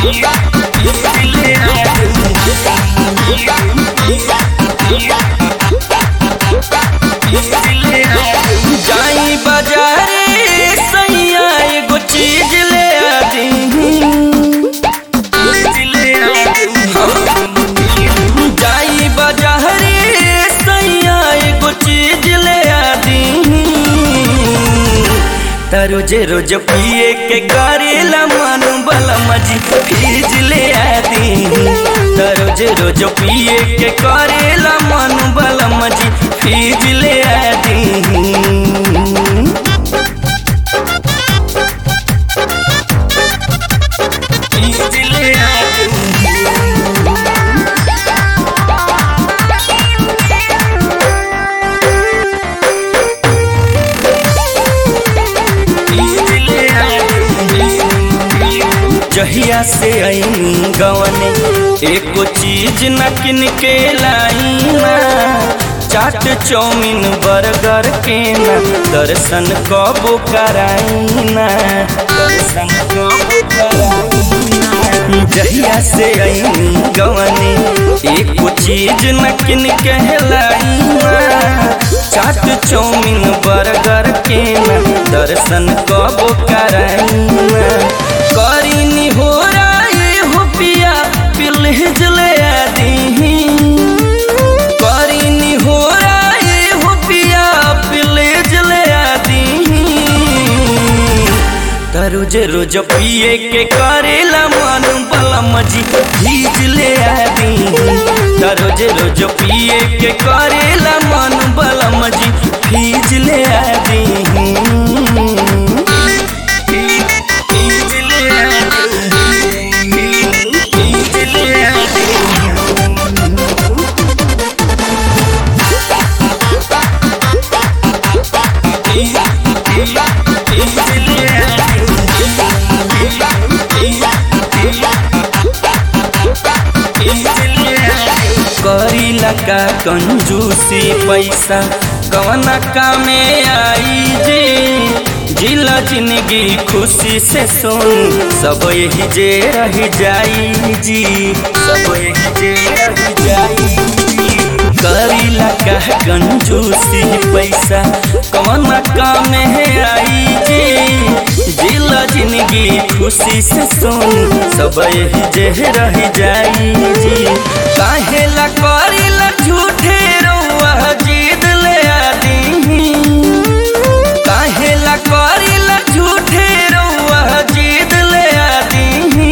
जाई बाजारे सैया एगो चीज ले आ दी जाई बाजारे सैया एगो चीज ले आ दी त रोज रोज पिए के करेला मन बला मजी फीज ले आ दी त रोज रोज पिए के करेला मन बला मजी फीज ले आ दी फीज ले आ दी जहिया से आईनी गवने एको चीज न किन के लाई ना चाट चौमिन बर्गर के ना दर्शन कबो कराई ना दर्शन कबो कराई ना जहिया से आईनी गवने एको चीज न किन के लाई ना चाट चौमिन बर्गर के ना दर्शन कबो कराई ना करीनी हो राय हो पिया पिलहिज ले आदी करीनी हो राय हो पिया पिलहिज ले आदी त रोज रोज पिए के करेला मन बला मजी भीज ले आदी त रोज रोज पिए के करेला मन बला मजी भीज ले आदी करीला का कंजूसी पैसा कवना कामे आई जी जिला जिंदगी खुशी से सुन सब यही जे रह जाई जी सब यही जे रह जाई जी करीला का कंजूसी पैसा कवना कामे आई जी जिला जिंदगी खुशी से सुन सब यही जे रह जाई जी काहेला करीला झूठे रउआ जीद ले आदी काहेला करीला झूठे रउआ जीद ले आदी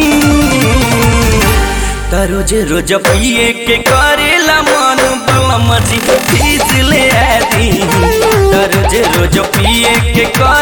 त रोज रोज पिए के करेला मन बला मजी फीस ले आदी त रोज रोज पिए के कर